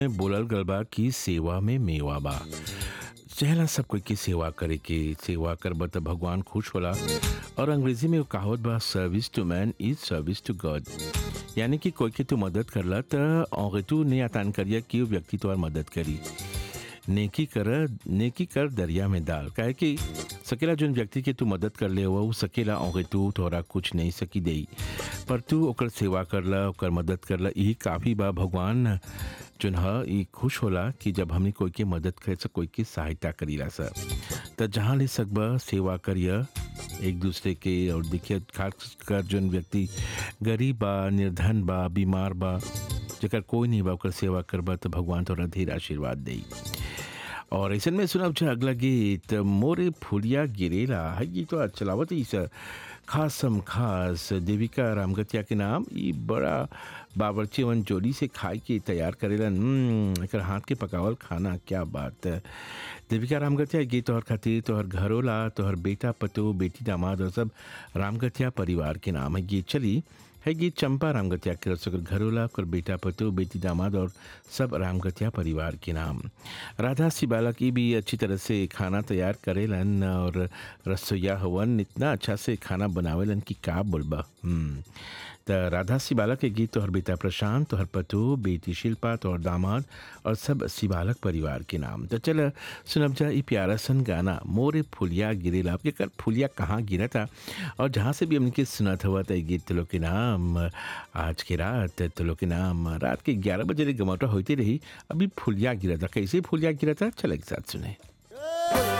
बोलल गल बा कि सेवा में मेवा बा चाहेला सब कोई के सेवा करे के सेवा करब त भगवान खुश होला और अंग्रेजी में वो कहावत बा service to man is service to God यानी कि कोई के तू मदद करला त और तू ने आतान करिया कि वो व्यक्ति तुम्हार मदद करी नेकी कर नेकी कर दरिया में डाल काहे कि सकेला जोन व्यक्ति के तू मदद कर ले वो सकेला और तू तोरा कुछ नहीं सकी दे पर तू ओकर सेवा करला ओकर मदद करला यही काफ़ी बा भगवान जोन ह ई खुश होला कि जब हमने कोई के मदद करे से कोई की सहायता करीला सर त जहाँ ले सकबा सेवा करिया एक दूसरे के और देखिए खास कर जोन व्यक्ति गरीब बा निर्धन बा बीमार बा जेकर कोई नहीं बा ओकर सेवा करबा तो भगवान तोरा ढेर आशीर्वाद देई और ऐसे में सुनब छ अगला गीत मोरे फुलिया गिरेला है गीत तो चलावत ही सर खासम खास देविका रामगतिया के नाम ई बड़ा बावर्चीवन जोड़ी से खाए के तैयार करेलन हम्म, एकर हाथ के पकावल खाना क्या बात है देविका रामगतिया गीत तोहर खातिर तोहर घरोला तोहर बेटा पतो बेटी दामाद और सब रामगतिया परिवार के नाम है गीत चली है गीत चंपा रामगतिया के रसोकर घरोला कर बेटा पतो बेटी दामाद और सब रामगतिया परिवार के नाम राधा सिबाला की भी अच्छी तरह से खाना तैयार करेलन और रसोईया हवन इतना अच्छा से खाना बनावेलन कि का बोलबा हम्म त राधा सिबाला के गीत तोहर बेटा प्रशांत तोहर पतो बेटी शिल्पा तोहर दामाद और सब सिबालक परिवार के नाम तो चल सुनब जा ई प्यारा सन गाना मोरे फुलिया गिरेला आपके कर फुलिया कहाँ गिरा था और जहाँ से भी हमने सुनत हुआ था ये गीत तुलो के नाम आज के रात तुलो के नाम रात के ग्यारह बजे गमौटा होती रही अभी फुलिया गिरा था कैसे फुलिया गिरा था चल एक साथ सुने